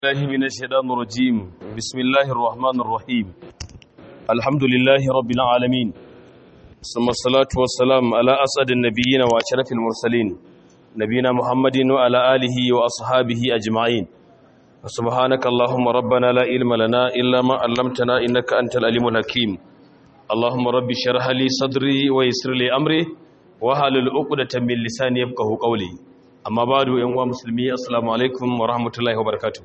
الله من الشيطان الرجيم بسم الله الرحمن الرحيم الحمد لله رب العالمين ثم الصلاة والسلام على أسعد النبيين وأشرف المرسلين نبينا محمد وعلى آله وأصحابه أجمعين سبحانك اللهم ربنا لا علم لنا إلا ما علمتنا إنك أنت العليم الحكيم اللهم رب اشرح لي صدري ويسر لي أمري وحلل عقدة من لساني يفقهوا قولي amma ba da yan uwa musulmi assalamu alaikum wa rahmatullahi wa barakatuh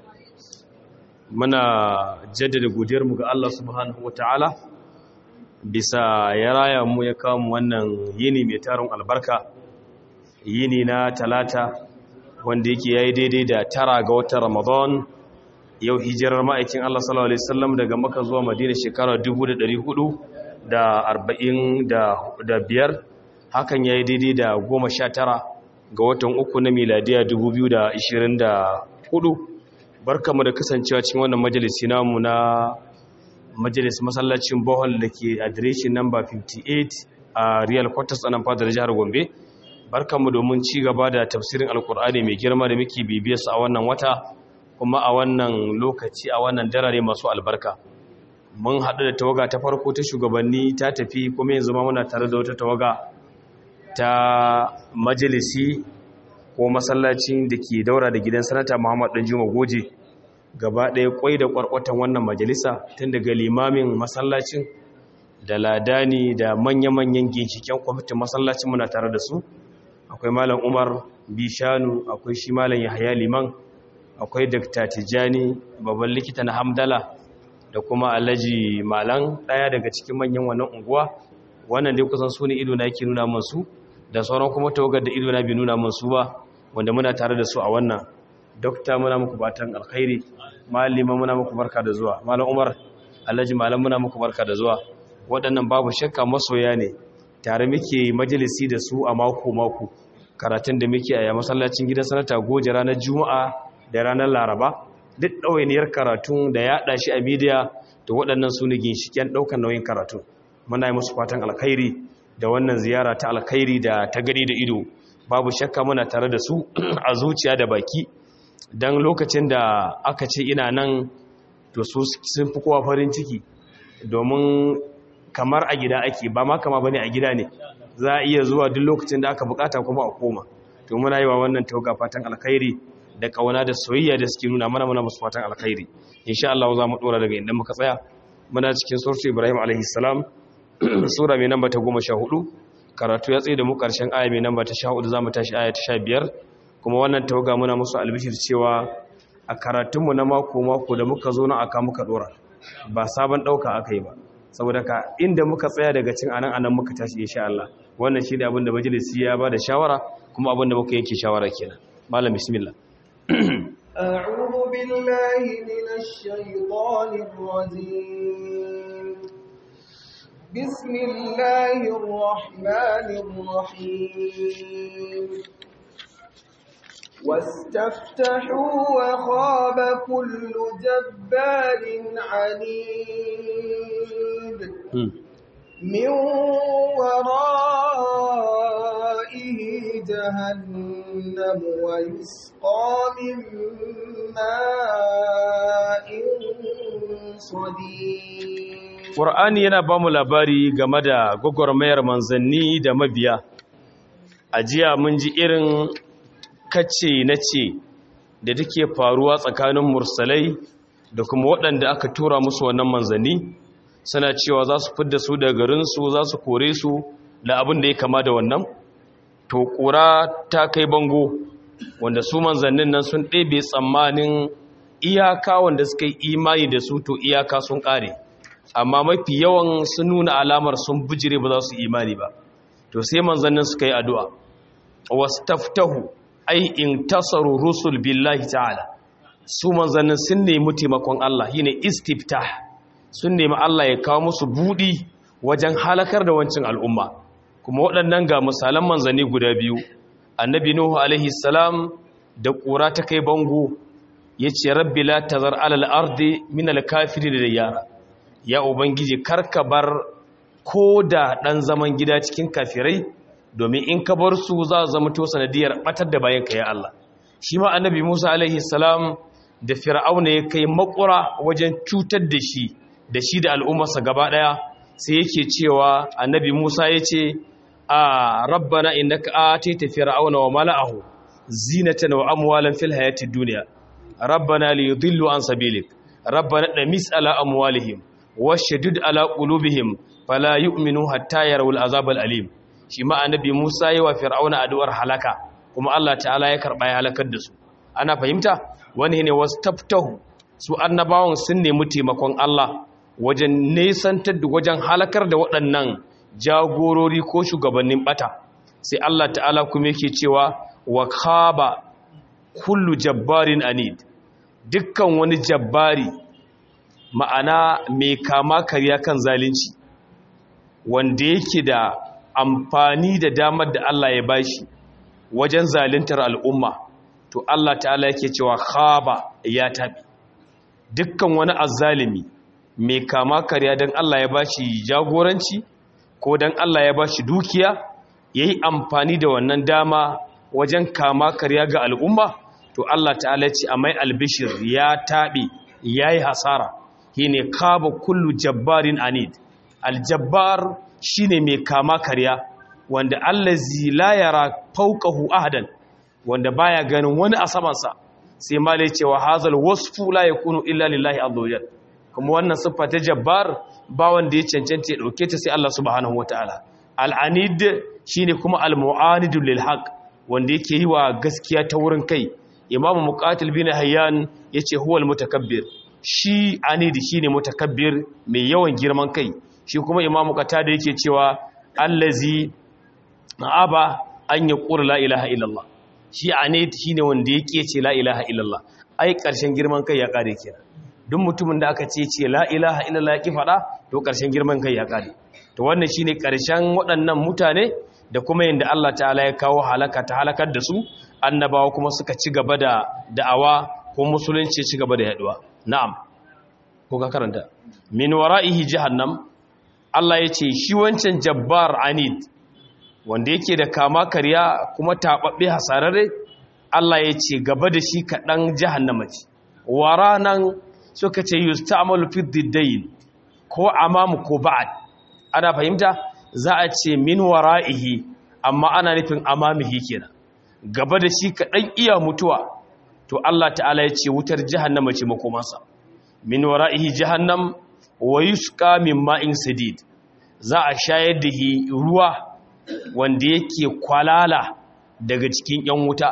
muna jaddada godiyarmu ga Allah subhanahu wa ta'ala bisa ya raya mu ya kawo mu wannan yini mai tarin albarka yini na talata wanda yake yayi daidai da tara ga watan ramadan yau hijirar ma'aikin Allah sallallahu alaihi wasallam daga Makka zuwa Madina shekara 1445 hakan yayi daidai da 19 ga watan uku na miladiya 2024 barkamu da kasancewa cikin wannan majalisi namu na majalis masallacin bohol da ke adireshin namba 58 a real quarters a nan fadar jihar gombe barkamu domin ci gaba da tafsirin alkur'ani mai girma da muke bibiyarsa a wannan wata kuma a wannan lokaci a wannan darare masu albarka mun haɗu da tawaga ta farko ta shugabanni ta tafi kuma yanzu ma muna tare da wata tawaga ta majalisi ko masallacin da ke daura da gidan sanata muhammad ɗan juma goje gaba ɗaya kwai da ƙwarƙwatan wannan majalisa tun daga limamin masallacin da ladani da manya-manyan ginshiken kwamitin masallacin muna tare da su akwai malam umar bishanu akwai shi malam yahaya liman akwai dakta tijjani babban likita na hamdala da kuma alhaji malan ɗaya daga cikin manyan wannan unguwa wannan dai kusan su ne ido na yake nuna masu da sauran kuma tawagar da ido na bi nuna masu ba wanda muna tare da su a wannan dokta muna muku batan alkhairi malima muna muku barka da zuwa malam umar alhaji malam muna muku barka da zuwa waɗannan babu shakka masoya ne tare muke majalisi da su a mako mako karatun da muke a masallacin gidan sanata goje ranar juma'a da ranar laraba duk ɗawainiyar karatun da ya shi a midiya da waɗannan su ne ginshiken ɗaukar nauyin karatu muna yi musu fatan alkhairi da wannan ziyara ta alkhairi da ta gani da ido babu shakka muna tare da su a zuciya da baki don lokacin da aka ce ina nan to su sun fi kowa farin ciki domin kamar a gida ake ba ma kama bane a gida ne za a iya zuwa duk lokacin da aka bukata kuma a koma to muna yi wa wannan tauga fatan alkhairi da kauna da soyayya da suke nuna mana muna musu fatan alkhairi insha Allah za mu dora daga inda muka tsaya muna cikin suratu Ibrahim alaihi salam sura mai namba ta goma sha hudu karatu ya tsaye da mu karshen aya mai namba ta sha hudu za mu tashi aya ta sha biyar kuma wannan tawaga muna musu albishir cewa a karatunmu na mako-mako da muka zo na aka muka dora ba sabon ɗauka aka yi ba saboda ka inda muka tsaya daga cin anan anan muka tashi insha Allah wannan shi ne abin da majalisi ya ba da shawara kuma abin da muka yanke shawara kenan malam bismillah أعوذ بالله من الشيطان الرجيم بسم الله الرحمن الرحيم واستفتحوا وخاب كل جبار عنيد من ورائه جهنم ويسقى من ماء صديد Ƙur'ani yana ba mu labari game da gwagwarmayar manzanni da mabiya. A jiya mun ji irin kace na ce da take faruwa tsakanin mursalai da kuma waɗanda aka tura musu wannan manzanni, suna cewa za su fidda su da garinsu za su kore su da abin da ya kama da wannan. To, ƙura ta kai bango, wanda su manzannin nan sun ɗebe tsammanin iyaka wanda suka yi imani da su to iyaka sun ƙare. amma mafi yawan sun nuna alamar sun bijire ba za su imani ba to sai manzannin suka yi addu'a wastaftahu ai in tasaru rusul billahi ta'ala su manzannin sun nemi taimakon Allah shine istiftah sun nemi Allah ya kawo musu budi wajen halakar da wancin al'umma kuma waɗannan ga misalan manzanni guda biyu annabi nuhu alaihi salam da ƙura ta kai bango yace rabbi la tazar alal ardi min al kafirin da yara ya ubangiji karka bar ko da ɗan zaman gida cikin kafirai domin in ka bar su za zama to sanadiyar batar da bayan ka ya Allah shi ma annabi Musa alaihi salam da fir'auna ya kai makura wajen cutar da shi da shi da al'ummarsa gaba daya sai yake cewa annabi Musa ya ce a rabbana innaka atita fir'auna wa mala'ahu zinatan wa amwalan fil hayatid dunya rabbana liyudillu an sabilik rabbana damis ala amwalihim washdud ala qulubihim fala yu'minu hatta yarawul azabal alim shi ma annabi Musa yi wa fir'auna addu'ar halaka kuma Allah ta'ala ya karba ya halakar da su ana fahimta wani ne wastaftahu su annabawan sun nemi taimakon Allah wajen nesantar da wajen halakar da waɗannan jagorori ko shugabannin bata sai Allah ta'ala kuma yake cewa wa khaba kullu jabbarin anid dukkan wani jabbari ma'ana mai kama karya kan zalunci wanda yake da amfani da damar da Allah ya bashi wajen zaluntar al'umma to Allah ta'ala yake cewa khaba ya tabi dukkan wani azzalimi mai kama karya don Allah ya bashi jagoranci ko don Allah ya bashi dukiya yayi amfani da wannan dama wajen kama karya ga al'umma to Allah ta'ala ya ce a mai albishir ya tabi yayi hasara shine kaba kullu jabbarin anid aljabbar shine mai kama karya wanda allazi la yara fawqahu ahadan wanda baya ganin wani a samansa sai ma lai cewa hazal wasfu la yakunu illa lillahi azza kuma wannan siffa ta jabbar ba wanda ya cancanta ya dauke ta sai Allah subhanahu wataala al-anid shine kuma al-mu'anidu lil haqq wanda yake yi wa gaskiya ta wurin kai imamu muqatil bin hayyan yace huwal mutakabbir shi anidi shine mutakabbir mai yawan girman kai shi kuma imamu qatada yake cewa allazi aba an yaqul la ilaha illallah shi anid shine wanda yake ce la ilaha illallah ai karshen girman kai ya kare kenan duk mutumin da aka ce ce la ilaha illallah ya ki fada to karshen girman kai ya kare to wannan shine karshen waɗannan mutane da kuma yanda Allah ta'ala ya kawo halaka ta halakar da su annabawa kuma suka ci gaba da da'awa ko musulunci ci gaba da yaduwa na'am ko ka karanta min wara'ihi jahannam Allah ya ce shi wancan jabbar anid wanda yake da kama karya kuma tababbe hasararre Allah ya ce gaba da shi kaɗan jahannama ce waranan suka ce yusta'malu fi diddayn ko amamu ko ba'ad ana fahimta za a ce min wara'ihi amma ana nufin amamihi kenan gaba da shi kaɗan iya mutuwa to Allah ta'ala ya ce wutar jahannama ce makomansa min wara'ihi jahannam wa yusqa min ma'in sadid za a shayar da ruwa wanda yake kwalala daga cikin yan wuta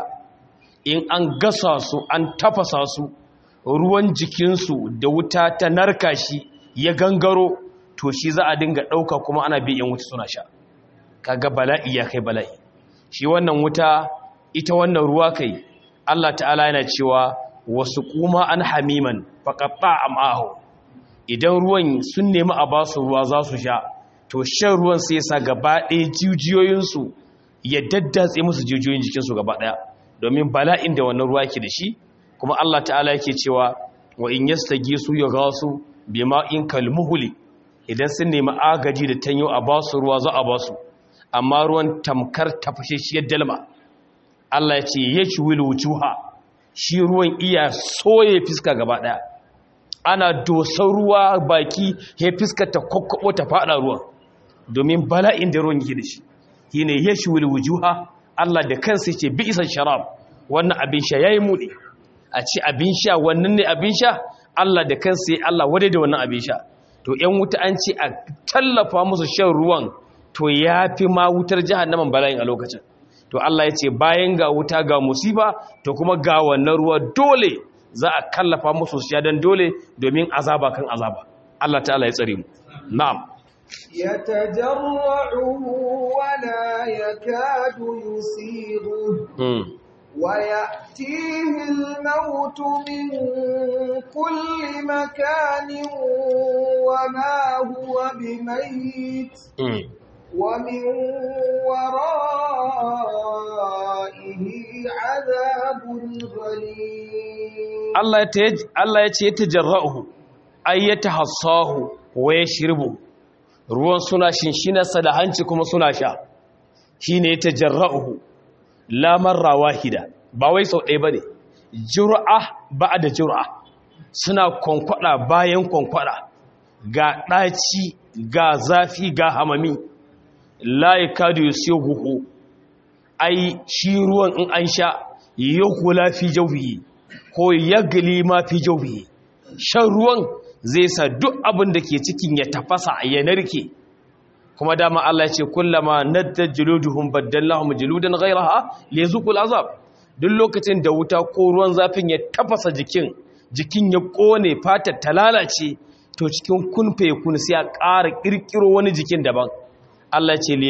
in an gasa su an tafasa su ruwan jikinsu da wuta ta narka shi ya gangaro to shi za a dinga ɗauka kuma ana bi yan wuta suna sha kaga bala'i ya kai bala'i shi wannan wuta ita wannan ruwa kai Allah ta'ala yana cewa wasu kuma an hamiman faƙaɓa am'ahu idan ruwan sun nemi a ba su ruwa za su sha to shan ruwan sai sa gaba ɗaya jijiyoyinsu ya daddatse musu jijiyoyin jikinsu gaba ɗaya domin bala'in da wannan ruwa ke da shi kuma Allah ta'ala yake cewa wa in yastage su ya gasu bima in kalmuhuli idan sun nemi agaji da tanyo a ba su ruwa za a ba su amma ruwan tamkar tafashashiyar dalma Allah ya ce ya ci wujuha shi ruwan iya soye fiska gaba daya ana dosar ruwa baki ya fiska ta kwakwabo ta fada ruwan domin bala'in da ruwan yake da shi shine ya ci wujuha Allah da kansa yake bi isan sharab wannan abin sha yayi mudi a ce abin sha wannan ne abin sha Allah da kansa ya Allah wadai da wannan abin sha to ƴan wuta an ce a tallafa musu shan ruwan to yafi ma wutar jahannaman bala'in a lokacin to Allah ya ce bayan ga wuta ga musiba to kuma ga wannan ruwa dole za a kallafa musu siya don dole domin azaba kan azaba Allah ta'ala ya tsare mu na'am يتجرعه ولا يكاد يسيغه ويأتيه الموت من كل مكان وما هو بميت ومن ورائه عذاب غليظ Allah ya ce ya tajarra'uhu ay yatahassahu wa yashrubu ruwan suna shinshinarsa da hanci kuma suna sha shine ya tajarra'uhu la marra wahida ba wai sau ɗaya bane jur'a ba'da jur'a suna kwankwada bayan kwankwada ga ɗaci ga zafi ga hamami la yakadu yusighu ai shi ruwan in an sha yakula fi jawfihi ko yagli ma fi jawfihi shan ruwan zai sa duk abin da ke cikin ya tafasa ya narke kuma dama Allah ya ce kullama nadda juluduhum baddallahum juludan ghayraha liyazuqul azab duk lokacin da wuta ko ruwan zafin ya tafasa jikin jikin ya kone fatar ta lalace to cikin kunfe kun sai a ƙara kirkiro wani jikin daban Allah ya ce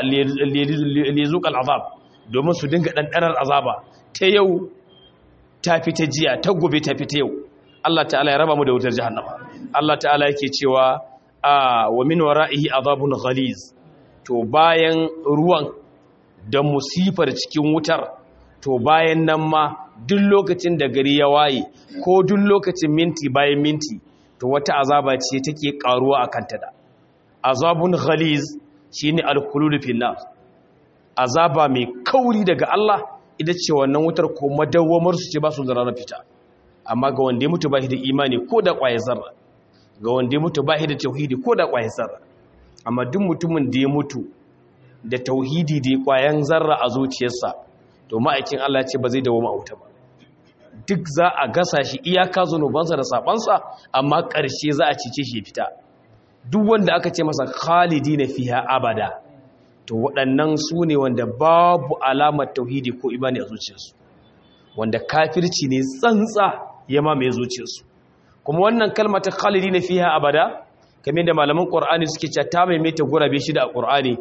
liyazuqul azab domin su dinga dandanar azaba ta yau ta fita jiya ta gobe ta fita yau Allah ta'ala ya raba mu da wutar jahannama Allah ta'ala yake cewa a wa min wara'ihi azabun ghaliz to bayan ruwan da musifar cikin wutar to bayan nan ma duk lokacin da gari ya waye ko duk lokacin minti bayan minti to wata azaba ce take karuwa akan ta da azabun ghaliz shine al-khulud fil nar azaba mai kauri daga Allah ita ce wannan wutar ko madawwamar su ce ba su da fita amma ga wanda ya mutu ba shi da imani ko da ƙwaye zarra ga wanda ya mutu ba shi da tauhidi ko da ƙwaye zarra amma duk mutumin da ya mutu da tauhidi da ƙwayen zarra a zuciyarsa to ma'aikin Allah ce ba zai dawo ma'auta ba duk za a gasa shi iyaka zunubansa da sabansa amma ƙarshe za a cice shi ya fita duk wanda aka ce masa khalidi na fiha abada to waɗannan su ne wanda babu alamar tauhidi ko imani a zuciyarsu wanda kafirci ne tsantsa ya mamaye zuciyarsu kuma wannan kalma ta khalidi na fiha abada kamar da malaman qur'ani suke cewa ta maimaita gurabe shi da qur'ani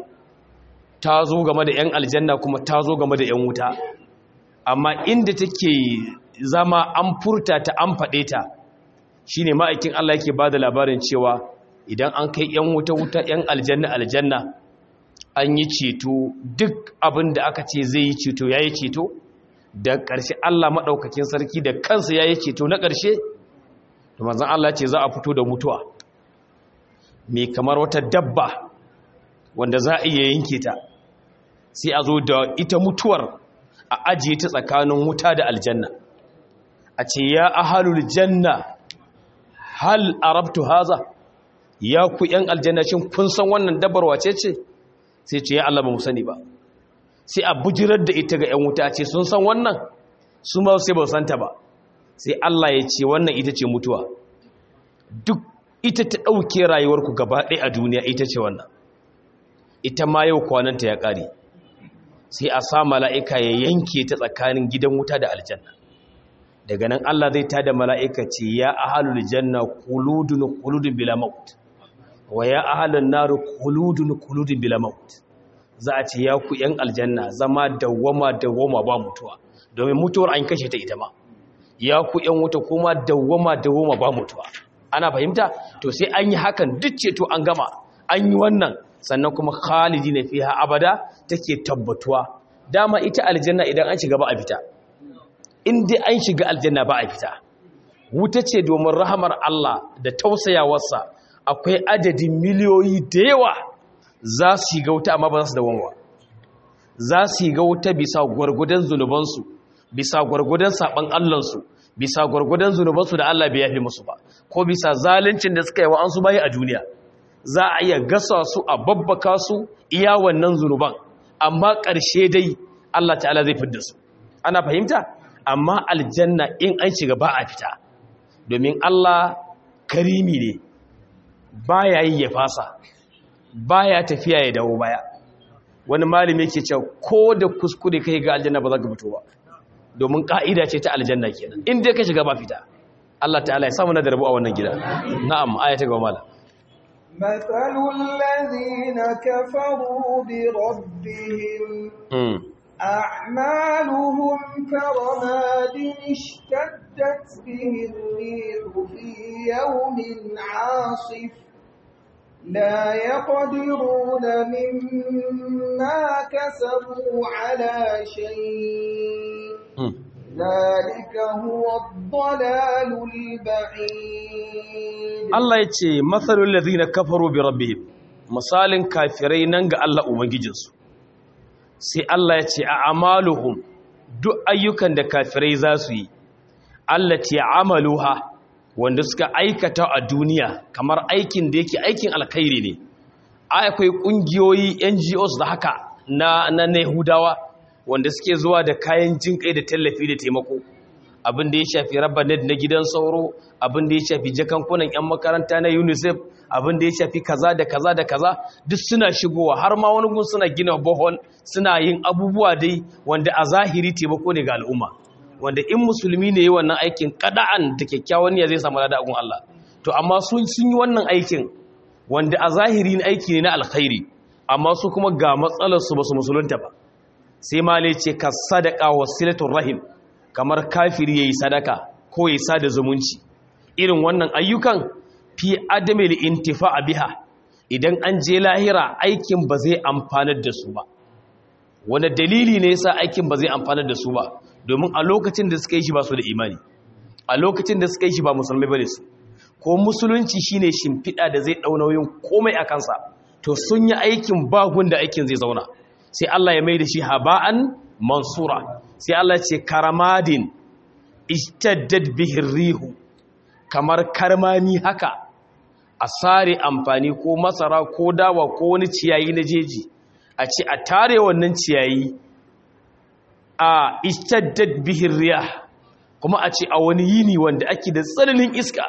ta zo game da yan aljanna kuma ta zo game da yan wuta amma inda take zama an furta ta an faɗe ta shine ma'aikin Allah yake bada labarin cewa idan an kai yan wuta wuta yan aljanna aljanna an yi ceto duk abin da aka ce zai yi ceto yayi ceto da ƙarshe Allah maɗaukakin sarki da kansa ya yi ceto na ƙarshe da manzan Allah ce za a fito da mutuwa mai kamar wata dabba wanda za a iya yanke ta sai a zo da ita mutuwar a ajiye ta tsakanin wuta da aljanna a ce ya ahalul janna hal arabtu haza ya ku yan aljanna shin kun san wannan dabbar wace ce sai ce ya Allah ba mu sani ba sai a bujirar da ita ga 'yan wuta ce sun san wannan su ma sai ba santa ba sai Allah ya ce wannan ita ce mutuwa duk ita ta ɗauke rayuwarku gaba ɗaya a duniya ita ce wannan ita ma yau kwananta ya ƙare sai a sa mala'ika ya yanke ta tsakanin gidan wuta da aljanna daga nan Allah zai ta da mala'ika ce ya ahalul janna kuludun kuludun bila maut wa ya ahalun naru kuludun kuludun bila maut za a ce ya ku ‘yan aljanna zama dawwama dawwama ba mutuwa domin mutuwar an kashe ta ita ma ya ku ‘yan wuta kuma dawwama dawwama ba mutuwa ana fahimta to sai an yi hakan duk ceto an gama an yi wannan sannan kuma khalidi na fiha abada take tabbatuwa dama ita aljanna idan an shiga ba a fita in dai an shiga aljanna ba a fita wuta ce domin rahamar Allah da tausayawarsa akwai adadin miliyoyi da yawa za su yi gauta amma ba za su da wanwa za su yi gauta bisa gwargudan zunubansu bisa gwargudan saɓan allansu bisa gwargudan zunubansu da allah bai yafi musu ba ko bisa zaluncin da suka yi wa an su bayi a duniya za a iya gasa su a babbaka su iya wannan zunuban amma ƙarshe dai allah ta'ala zai fidda su ana fahimta amma aljanna in an shiga ba a fita domin allah karimi ne ba ya yi ya fasa baya tafiya ya dawo baya wani malami yake cewa ko da kuskure kai ga aljanna ba za ka fito ba domin ka'ida ce ta aljanna kenan in dai ka shiga ba fita Allah ta'ala ya samu na da rabu a wannan gida na'am aya ta gaba malam مثل الذين كفروا بربهم أعمالهم كرماد اشتدت به الريح في يوم عاصف لا يقدرون مما كسبوا على شيء ذلك هو الضلال البعيد Allah ya ce matsalin lazina kafaru bi rabbihim misalin kafirai nan ga Allah ubangijinsu sai Allah ya ce a amaluhum duk ayyukan da kafirai za su yi allati amaluha wanda suka aikata a duniya kamar aikin da yake aikin alkhairi ne akwai kungiyoyi NGOs da haka na na Yahudawa wanda suke zuwa da kayan jinkai da tallafi da taimako abin da ya shafi rabanet na gidan sauro abin da ya shafi jakankunan 'yan makaranta na unicef abin da ya shafi kaza da kaza da kaza duk suna shigowa har ma wani gun suna gina bohol suna yin abubuwa dai wanda a zahiri taimako ne ga al'umma wanda in musulmi ne yi wannan aikin kada'an da kyakkyawan niyya zai samu lada agun Allah to amma sun sun yi wannan aikin wanda a zahiri ne aiki ne na alkhairi amma su kuma ga matsalar su basu musulunta ba sai ma ce ka sadaka wasilatul rahim kamar kafiri yayi sadaka ko yayi sada zumunci irin wannan ayyukan fi adamil intifa'a biha idan an je lahira aikin ba zai amfanar da su ba wanda dalili ne yasa aikin ba zai amfanar da su ba domin a lokacin da suka yi shi ba su da imani a lokacin da suka yi shi ba musulmai bane su ko musulunci shine shimfiɗa da zai ɗau nauyin komai a kansa to sun yi aikin bagun da aikin zai zauna sai Allah ya mai da shi haba'an mansura sai Allah ce karamadin ishtaddad bihin rihu kamar karmami haka a sare amfani ko masara ko dawa ko wani ciyayi na jeji a ce a tare wannan ciyayi a ishtaddad bihin riyah kuma a ce a wani yini wanda ake da tsananin iska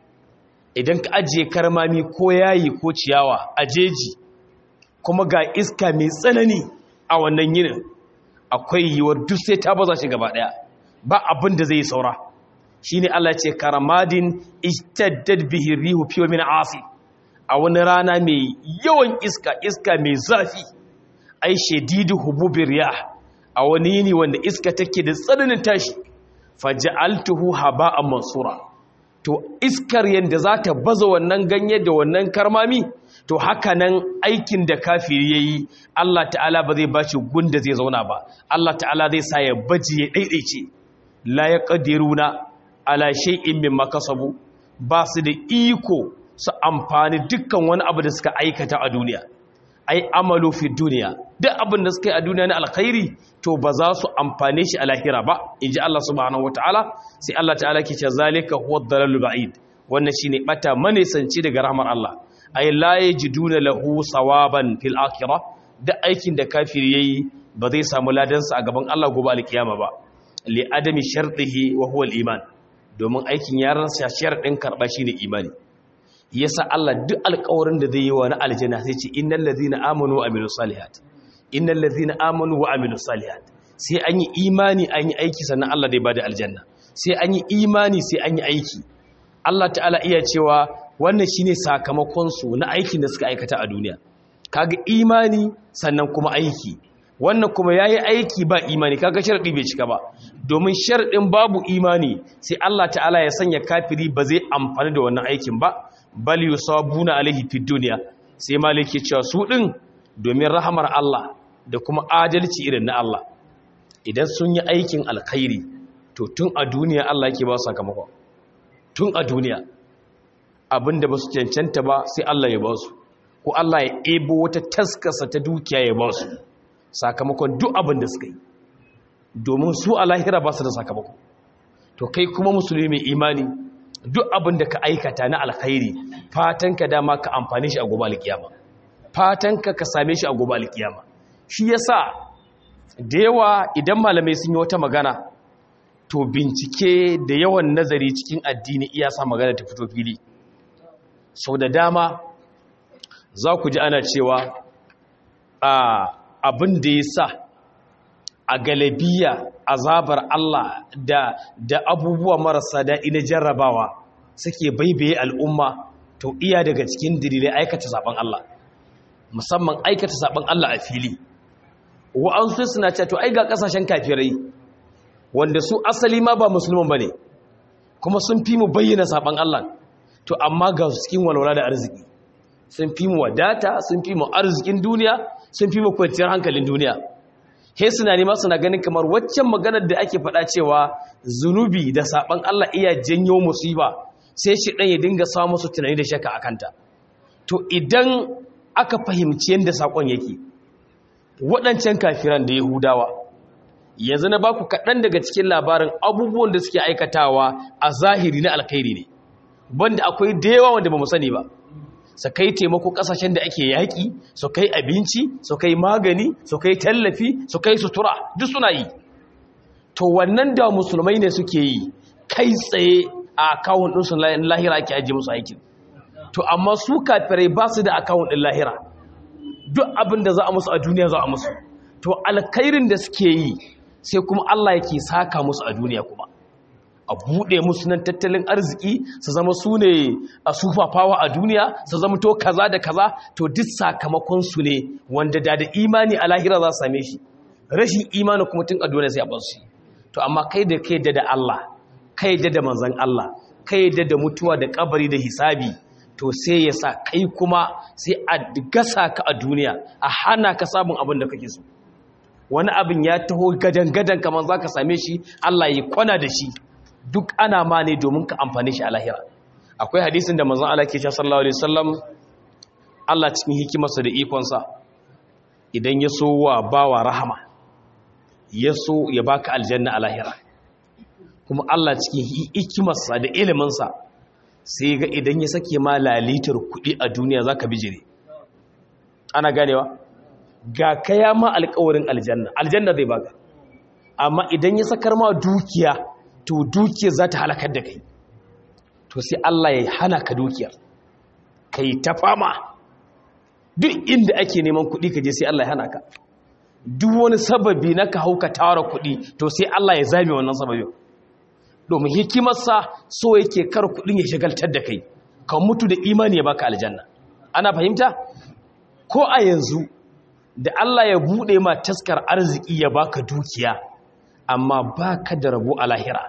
idan ka ajiye karmami ko yayi ko ciyawa a jeji kuma ga iska mai tsanani a wannan yinin akwai yiwuwar duk sai ta baza shi gaba daya ba abin da zai saura shine Allah ce karamadin istaddad bihi rihu fi min asi a wani rana mai yawan iska iska mai zafi ai shadidu hububir riyah a wani yini wanda iska take da tsananin tashi faj'altuhu haba'an mansura to iskar yanda za ta baza wannan ganye da wannan karmami to haka nan aikin da kafiri yayi Allah ta'ala ba zai bashi gunda zai zauna ba Allah ta'ala zai sa ya baje ya daidaice la yaqdiruna ala shay'in mimma kasabu ba su da iko su amfani dukkan wani abu da suka aikata a duniya ai amalu fi duniya duk abin da suka yi a duniya na alkhairi to ba za su amfane shi a lahira ba inji Allah subhanahu wataala sai Allah ta'ala ke ce zalika huwa dalalul ba'id wannan shine bata manisanci daga rahmar Allah ay la yajiduna lahu sawaban fil akhirah duk aikin da kafiri yayi ba zai samu ladan sa a gaban Allah gobe alkiyama ba li adami shartihi wa huwa al-iman domin aikin yaran sa sharadin karba shine imani yasa Allah duk alƙawarin da zai yi wa na aljanna sai ce innal ladhina amanu wa amilus salihat innal ladhina amanu wa amilus salihat sai an yi imani an yi aiki sannan Allah zai bada aljanna sai an yi imani sai an yi aiki Allah ta'ala iya cewa wannan shine sakamakon su na aikin da suka aikata a duniya kaga imani sannan kuma aiki wannan kuma yayi aiki ba imani kaga sharadi bai cika ba domin sharadin babu imani sai Allah ta'ala ya sanya kafiri ba zai amfani da wannan aikin ba bal yusabuna alaihi fid dunya sai maliki cewa su din domin rahamar Allah da kuma adalci irin na Allah idan sun yi aikin alkhairi to tun a duniya Allah yake ba su sakamako tun a duniya abinda ba su cancanta ba sai Allah ya ba su ko Allah ya ebo wata taskasa ta dukiya ya ba su sakamakon duk abin da suka yi domin su a lahira ba su da sakamako to kai kuma musulmi mai imani duk abin da ka aikata na alkhairi fatanka dama ka amfani shi a gobe alkiyama fatanka ka same shi a gobe alkiyama shi yasa da yawa idan malamai sun yi wata magana to bincike da yawan nazari cikin addini iya sa magana ta fito fili sau da dama za ku ji ana cewa abin da ya sa a galabiya azabar Allah da da abubuwa marasa daɗi na jarrabawa suke baibaye al'umma to iya daga cikin dalilai aikata saban Allah musamman aikata saban Allah a fili wa'ansu suna cewa to ai ga kasashen kafirai wanda su asali ma ba musulman bane kuma sun fi mu bayyana saban Allah to amma ga cikin walwala da arziki sun fi mu wadata sun fi mu arzikin duniya sun fi mu kwanciyar hankalin duniya he suna nema suna ganin kamar waccan maganar da ake faɗa cewa zunubi da saban Allah iya janyo musiba sai shi ɗan ya dinga samu su tunani da shaka akanta to idan aka fahimci yadda sakon yake waɗancan kafiran da yahudawa yanzu na baku kaɗan daga cikin labarin abubuwan da suke aikatawa a zahiri na alkhairi ne banda akwai da yawa wanda ba mu sani ba su kai taimako ƙasashen da ake yaƙi su kai abinci su kai magani su kai tallafi su kai sutura duk suna yi to wannan da musulmai ne suke yi kai tsaye a akawun ɗinsu lahira ake ajiye musu aikin to amma su kafirai ba su da akawun ɗin lahira duk abin da za a musu a duniya za a musu to alkhairin da suke yi sai kuma Allah yake saka musu a duniya kuma a buɗe musu nan tattalin arziki su zama su ne a sufafawa a duniya su zama to kaza da kaza to duk sakamakon su ne wanda da da imani a lahira za su same shi rashin imani kuma tun a duniya sai a bar su to amma kai da kai da da Allah kai da da manzon Allah kai da da mutuwa da kabari da hisabi to sai ya sa kai kuma sai a gasa ka a duniya a hana ka samun abin da kake so wani abin ya taho gadan-gadan kamar za ka same shi Allah ya kwana da shi duk ana ma ne domin ka amfani shi a lahira akwai hadisin da manzon Allah ke cewa sallallahu alaihi wasallam Allah cikin hikimarsa da ikonsa idan ya so wa bawa rahama ya so ya baka aljanna a lahira kuma Allah cikin hikimarsa da iliminsa sai ga idan ya sake ma lalitar kuɗi a duniya zaka bijire ana ganewa ga kaya ma alƙawarin aljanna aljanna zai baka amma idan ya sakar ma dukiya to dukiyar za ta halakar da kai to sai Allah ya hana ka dukiyar ka yi ta fama duk inda ake neman kuɗi ka je sai Allah ya hana ka duk wani sababi na ka hau ka tara kuɗi to sai Allah ya zame wannan sababin domin hikimarsa so yake kar kuɗin ya shagaltar da kai ka mutu da imani ya baka aljanna ana fahimta ko a yanzu da Allah ya buɗe ma taskar arziki ya baka dukiya amma baka da rabo a lahira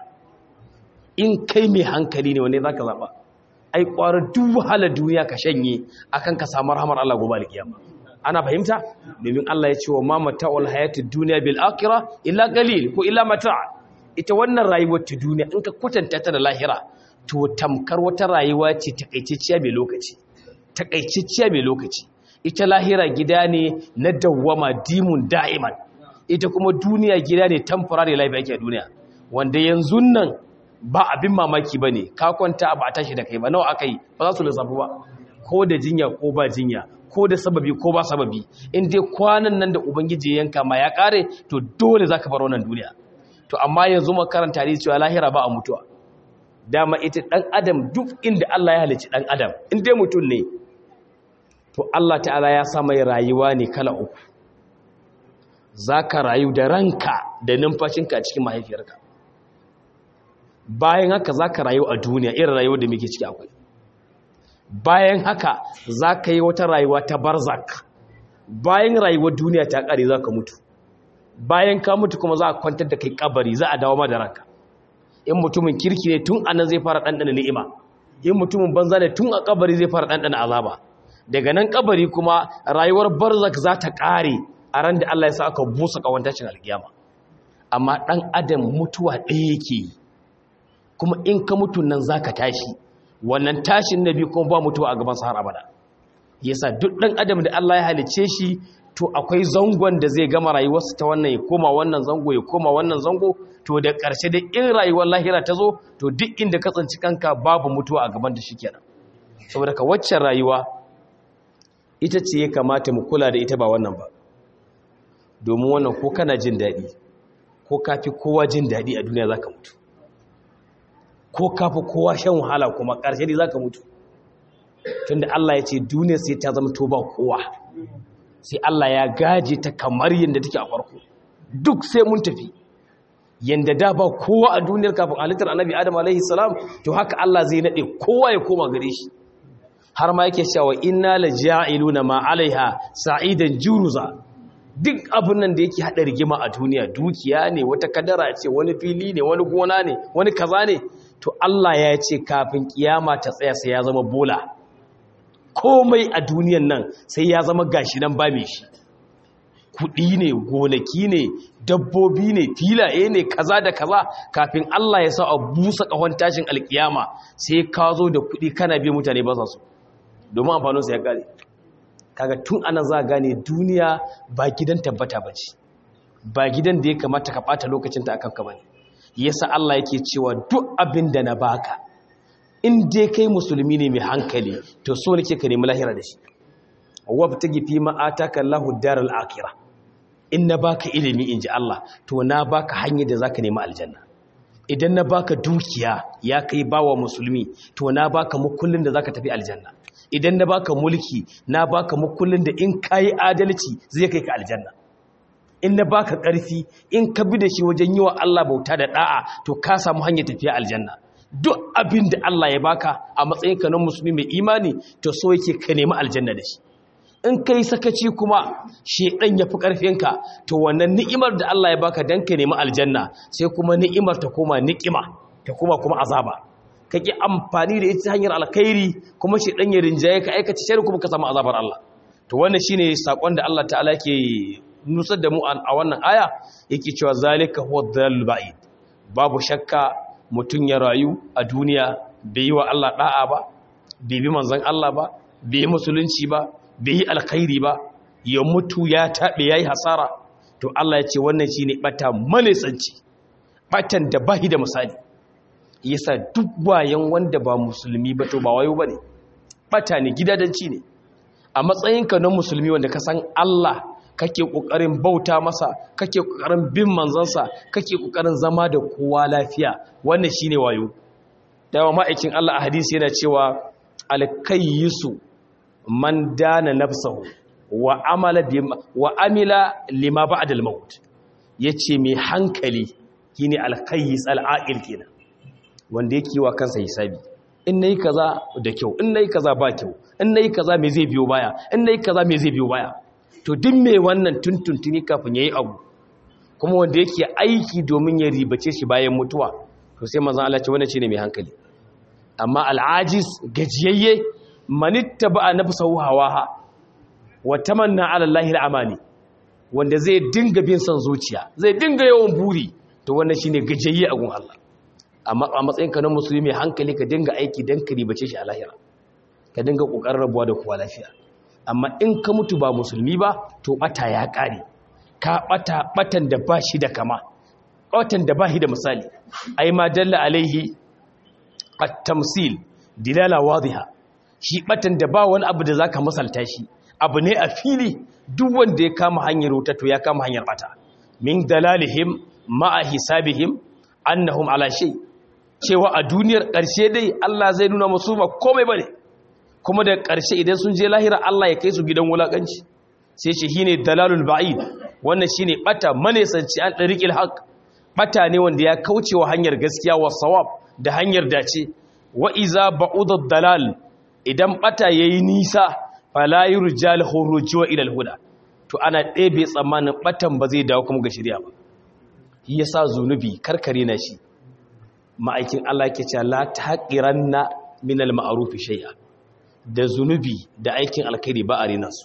in kai mai hankali ne wane za ka zaɓa ai ƙwarar duk wahalar duniya ka shanye akan ka samu rahamar Allah gobe alkiyama ana fahimta domin Allah ya ce wa ma mata'ul hayatid dunya bil akhirah illa qalil ko illa mata' ita wannan rayuwar ta duniya in ka kwatanta ta da lahira to tamkar wata rayuwa ce takaitacciya mai lokaci takaitacciya mai lokaci ita lahira gida ne na dawwama dimun da'iman ita kuma duniya gida ne temporary life yake a duniya wanda yanzu nan ba abin mamaki ba ne ka kwanta ba a tashi da kai ba nawa aka yi ba za su lissafi ba ko da jinya ko ba jinya ko da sababi ko ba sababi in dai kwanan nan da ubangiji ya yanka ma ya kare to dole za ka bar wannan duniya to amma yanzu makaranta ne cewa lahira ba a mutuwa dama ita dan adam duk inda Allah ya halicci dan adam in dai mutum ne to Allah ta'ala ya sa mai rayuwa ne kala uku za ka rayu da ranka da numfashinka a cikin mahaifiyarka bayan haka za ka rayu a duniya irin rayuwar da muke ciki akwai bayan haka za ka yi wata rayuwa ta barzak bayan rayuwar duniya ta ƙare za ka mutu bayan ka mutu kuma za a kwantar da kai kabari za a dawo ma da ranka in mutumin kirki ne tun anan zai fara ɗanɗana ni'ima in mutumin banza ne tun a kabari zai fara ɗanɗana azaba daga nan kabari kuma rayuwar barzak za ta ƙare a ran da Allah ya sa aka busa kawantacin alkiyama amma ɗan adam mutuwa ɗaya yake yi kuma in ka mutu nan za ka tashi wannan tashin na biyu kuma ba mutuwa a gaban har abada yasa duk ɗan adam da Allah ya halice shi to akwai zangon da zai gama rayuwarsa ta wannan ya koma wannan zango ya koma wannan zango to da ƙarshe da in rayuwar lahira ta zo to duk inda ka tsanci kanka babu mutuwa a gaban da shi kenan saboda ka waccan rayuwa ita ce ya kamata mu kula da ita ba wannan ba domin wannan ko kana jin daɗi ko kafi kowa jin daɗi a duniya za ka mutu ko kafi kowa shan wahala kuma ƙarshe ne za ka mutu tunda Allah ya ce duniya sai ta zama to ba kowa sai Allah ya gaje ta kamar yadda take a farko duk sai mun tafi yadda da ba kowa a duniyar kafin halittar annabi adam alaihi salam to haka Allah zai nade kowa ya koma gare shi har ma yake cewa inna la ja'iluna ma alaiha sa'idan juruza duk abin nan da yake hada rigima a duniya dukiya ne wata kadara ce wani fili ne wani gona ne wani kaza ne to Allah ya ce kafin kiyama ta tsaya sai ya zama bola komai a duniyan nan sai ya zama gashi nan ba mai shi kuɗi ne gonaki ne dabbobi ne filaye ne kaza da kaza kafin Allah ya sa a busa ƙahon tashin alkiyama sai ka zo da kuɗi kana biyan mutane ba su domin amfaninsa ya ƙare kaga tun ana za gane duniya ba gidan tabbata ba ce ba gidan da ya kamata ka ɓata lokacinta a kanka ba ne yasa Allah yake cewa duk abin da na baka in dai kai musulmi ne mai hankali to so nake ka nemi lahira da shi wabtagi fi ma ataka Allahu daral akhirah in na baka ilimi inji Allah to na baka hanyar da zaka nemi aljanna idan na baka dukiya ya kai bawa musulmi to na baka mukullin da zaka tafi aljanna idan na baka mulki na baka mukullin da in kai adalci zai kai ka aljanna in na baka ƙarfi in ka bi da shi wajen yi wa Allah bauta da da'a to ka samu hanyar tafiya aljanna duk abin da Allah ya baka a matsayin ka na musulmi mai imani to so yake ka nemi aljanna da shi in kai sakaci kuma shedan ya fi ƙarfinka to wannan ni'imar da Allah ya baka dan ka nemi aljanna sai kuma ni'imar ta koma ni'ima ta koma kuma azaba kake amfani da ita hanyar alkhairi kuma shedan ya rinjaye ka aikace shari kuma ka samu azabar Allah to wannan shine sakon da Allah ta'ala ke nusar da mu a wannan aya yake cewa zalika huwa dhalal ba'id babu shakka mutun ya rayu a duniya bai yi wa Allah da'a ba bai bi manzon Allah ba bai yi musulunci ba bai yi alkhairi ba ya mutu ya tabe yayi hasara to Allah ya ce wannan shine bata manisanci batan da bahi da misali yasa duk bayan wanda ba musulmi ba to ba wayo bane bata ne gidadanci ne a matsayinka na musulmi wanda ka san Allah kake kokarin bauta masa kake kokarin bin manzansa kake kokarin zama da kowa lafiya wannan shine wayo dawa ma'aikin Allah a hadisi yana cewa alkayyisu man dana nafsahu wa amala wa amila lima ba'da al-maut yace mai hankali shine alkayyis al-aqil kenan wanda yake wa kansa hisabi in nayi kaza da kyau in nayi kaza ba kyau in nayi kaza me zai biyo baya in nayi kaza me zai biyo baya to duk mai wannan tuntuntuni kafin ya yi abu kuma wanda yake aiki domin ya ribace shi bayan mutuwa to sai manzan Allah ce wannan shine mai hankali amma al'ajiz gajiyayye manitta ba nafsahu hawaha wa tamanna ala Allahi al'amani wanda zai dinga bin son zuciya zai dinga yawan buri to wannan shine gajiyayye a gun Allah amma a matsayin ka na musulmi mai hankali ka dinga aiki dan ka ribace shi a lahira ka dinga kokarin rabuwa da kowa lafiya amma in ka mutu ba musulmi ba to bata ya kare ka bata batan da ba shi da kama batan da ba shi da misali ai ma dalla alaihi at-tamsil dilala wadhiha shi batan da ba wani abu da zaka misalta shi abu ne a fili duk wanda ya kama hanyar wuta to ya kama hanyar bata min dalalihim ma'a hisabihim annahum ala shay cewa a duniyar ƙarshe dai Allah zai nuna musu ba komai bane kuma da ƙarshe idan sun je lahira Allah ya kai su gidan wulaƙanci sai shi shine dalalul ba'id wannan shine bata manesanci an dariqil haqq bata ne wanda ya kauce wa hanyar gaskiya wa sawab da hanyar dace wa iza ba'udad dalal idan bata yayi nisa fala yurjal khuruj wa ila huda to ana ɗebe tsammanin batan ba zai dawo kuma ga shari'a ba shi yasa zunubi karkare na shi ma'aikin Allah yake cewa la taqiranna min al-ma'ruf shay'a da zunubi da aikin alkhairi ba a rina su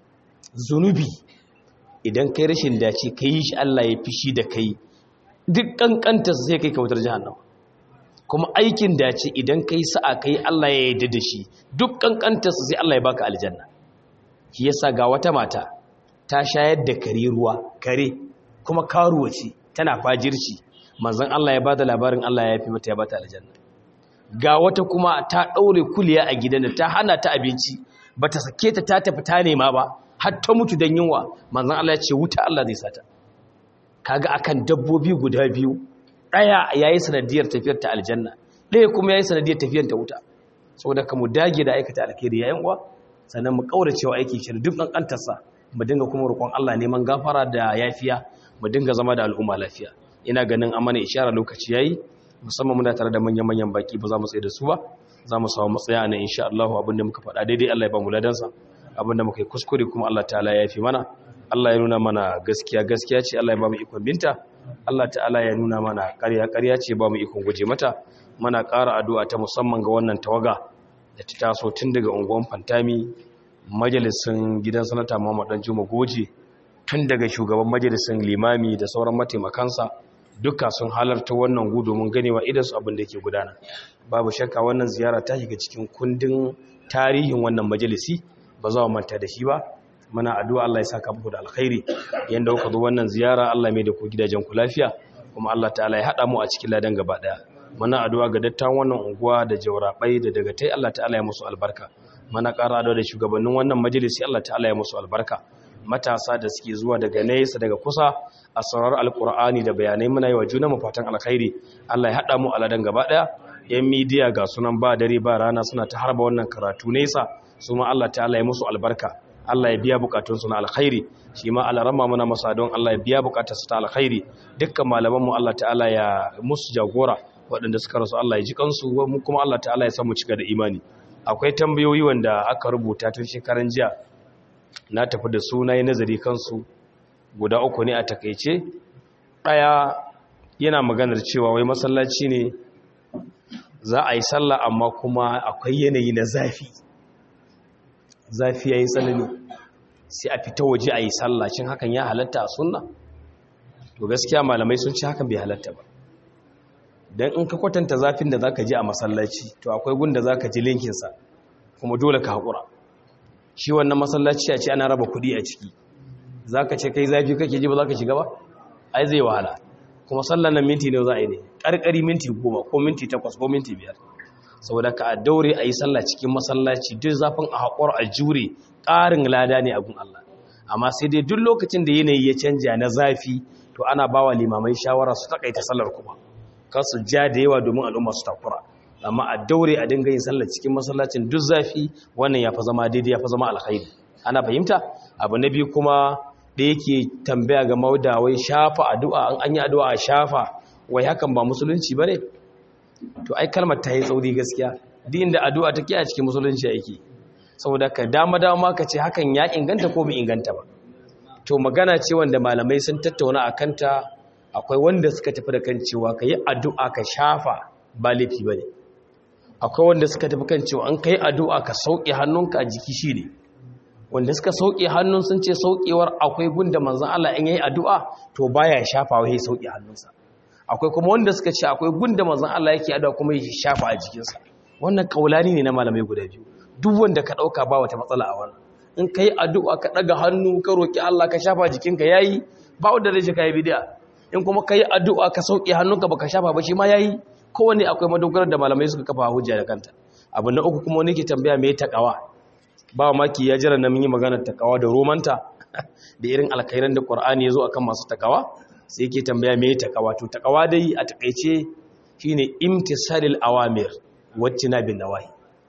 zunubi idan kai rashin dace ka yi shi Allah ya fishi da kai duk kankantarsa sai kai kautar jahannama kuma aikin dace idan kai sa'a kai Allah ya yarda da shi duk kankantarsa sai Allah ya baka aljanna shi yasa ga wata mata ta shayar da kare ruwa kare kuma karuwa ce tana fajirci manzon Allah ya bada labarin Allah ya fi mata ya bata aljanna ga wata kuma ta ɗaure kuliya a gidan ta hana ta abinci ba ta sake ta ta tafi ta nema ba har ta mutu don yunwa manzan Allah ya ce wuta Allah zai sata kaga akan dabbobi guda biyu ɗaya ya yi sanadiyar tafiyar ta aljanna ɗaya kuma ya yi sanadiyar tafiyar ta wuta saboda ka mu dage da aikata alkhairi yayin uwa sannan mu kauracewa aiki shi duk ƙanƙantarsa mu dinga kuma roƙon Allah neman gafara da yafiya mu dinga zama da al'umma lafiya ina ganin amana ishara lokaci yayi musamman muna tare da manyan-manyan baki ba za mu tsaye da su ba za mu samu matsaya na insha Allah abinda muka faɗa daidai Allah ya ba mu ladansa abinda muka yi kuskure kuma Allah ta'ala ya fi mana Allah ya nuna mana gaskiya gaskiya ce Allah ya ba mu ikon binta Allah ta'ala ya nuna mana ƙarya ƙarya ce ba mu ikon guje mata muna ƙara addu'a ta musamman ga wannan tawaga da ta taso tun daga unguwan Fantami majalisin gidan sanata Muhammad Dan Juma Goje tun daga shugaban majalisin limami da sauran mataimakansa duka sun halarta wannan gu domin ganewa idansu abin da ke gudana babu shakka wannan ziyara ta shiga cikin kundin tarihin wannan majalisi ba za mu manta da shi ba muna addu'a Allah ya saka muku da alkhairi yanda kuka zo wannan ziyara Allah mai da ku gidajen ku lafiya kuma Allah ta'ala ya hada mu a cikin ladan gaba daya muna addu'a ga dattawan wannan unguwa da jawrabai da daga tai Allah ta'ala ya musu albarka muna ƙara addu'a da shugabannin wannan majalisi Allah ta'ala ya musu albarka matasa da suke zuwa daga nesa daga kusa a saurar alkur'ani da bayanai muna yi wa juna mu fatan alkhairi Allah ya hada mu a ladan gaba daya yan midiya ga sunan ba dare ba rana suna ta harba wannan karatu nesa su ma Allah ta'ala ya musu albarka Allah ya biya bukatunsu na alkhairi shi ma alarama muna masa don Allah ya biya bukatarsu ta alkhairi dukkan malamanmu Allah ta'ala ya musu jagora waɗanda suka rasu Allah ya ji kansu mu kuma Allah ta'ala ya samu cika da imani akwai tambayoyi wanda aka rubuta tun shekaran jiya na tafi da su na yi nazari kansu guda uku ne a takaice ɗaya yana maganar cewa wai masallaci ne za a yi sallah amma kuma akwai yanayi na zafi zafi ya yi tsanani sai a fita waje a yi sallah cin hakan ya halatta a sunna to gaskiya malamai sun ci hakan bai halatta ba don in ka kwatanta zafin da za ka ji a masallaci to akwai gunda za ka ji linkinsa kuma dole ka haƙura shi wannan masallaci a ce ana raba kuɗi a ciki za ka ce kai zafi kake ji ba za ka shiga ba ai zai wahala kuma sallan nan minti ne za a yi ne ƙarƙari minti goma ko minti takwas ko minti biyar saboda ka a daure a yi sallah cikin masallaci duk zafin a haƙur a jure ƙarin lada ne a gun Allah amma sai dai duk lokacin da yanayi ya canja na zafi to ana bawa limamai shawara su takaita sallar kuma kar su ja da yawa domin al'umma su takura amma a daure a dinga yin sallar cikin masallacin duk zafi wannan ya fa zama daidai ya fa zama alkhairi ana fahimta abu na biyu kuma da yake tambaya ga mauda wai shafa addu'a an an yi addu'a a shafa wai hakan ba musulunci bane to ai kalmar ta yi tsauri gaskiya duk inda addu'a take a cikin musulunci yake saboda ka dama dama ka ce hakan ya inganta ko bai inganta ba to magana ce wanda malamai sun tattauna a kanta akwai wanda suka tafi da kan cewa ka yi addu'a ka shafa ba laifi ba ne akwai wanda suka tafi kan cewa an ka yi addu'a ka sauƙe hannunka a jiki shi ne wanda suka sauƙe hannun sun ce sauƙewar akwai gunda manzan Allah in yi addu'a to baya shafa wa ya sauƙe hannunsa akwai kuma wanda suka ce akwai gunda manzan Allah yake addu'a kuma ya shafa a jikinsa wannan kaulani ne na malamai guda biyu duk wanda ka ɗauka ba wata matsala a wannan in ka yi addu'a ka ɗaga hannu ka roƙi Allah ka shafa jikinka ya yi ba wanda zai ka yi bidiya in kuma ka yi addu'a ka sauƙi hannunka ba ka shafa ba shi ma ya yi kowane akwai madogarar da malamai suka kafa hujja da kanta abu na uku kuma wani ke tambaya mai taƙawa ba maki ya jira na mun yi maganar taƙawa da romanta da irin alkairan da ƙwar'ani ya zo akan masu taƙawa sai ke tambaya mai taƙawa to taƙawa dai a taƙaice shine imtisalil awamir wacce na bin nawahi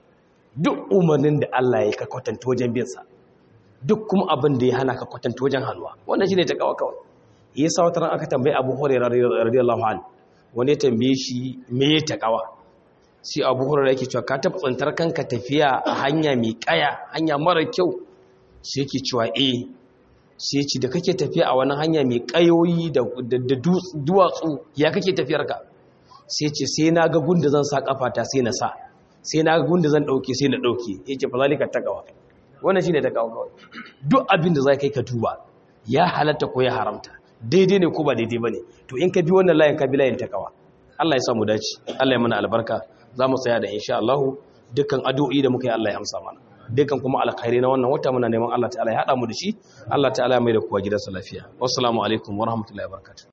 duk umarnin da Allah ya ka kwatanta wajen bin sa duk kuma abin da ya hana ka kwatanta wajen hannuwa wannan shine taƙawa kawai yasa wata ran aka tambaye Abu Hurairah radiyallahu anhu wani ya tambaye shi me ya takawa sai Abu Hurairah yake cewa ka taba tsantar kanka tafiya a hanya mai kaya hanya mara kyau sai yake cewa eh sai ce da kake tafiya a wani hanya mai kayoyi da duwatsu ya kake tafiyar ka sai ce sai na ga gunda zan sa kafata sai na sa sai na ga gunda zan dauke sai na dauke yake fa zalika takawa wannan shine takawa kawai duk abin da zai kai ka tuba ya halatta ko ya haramta daidai ne ko ba daidai ba ne to in ka bi wannan layin ka bi layin takawa Allah ya samu dace Allah ya mana albarka za mu tsaya da insha Allah dukkan addu'o'i da muka yi Allah ya amsa mana dukkan kuma alkhairi na wannan wata muna neman Allah ta'ala ya hada mu da shi Allah ta'ala ya mai da kuwa gidansa lafiya wassalamu alaikum wa rahmatullahi wa barakatuh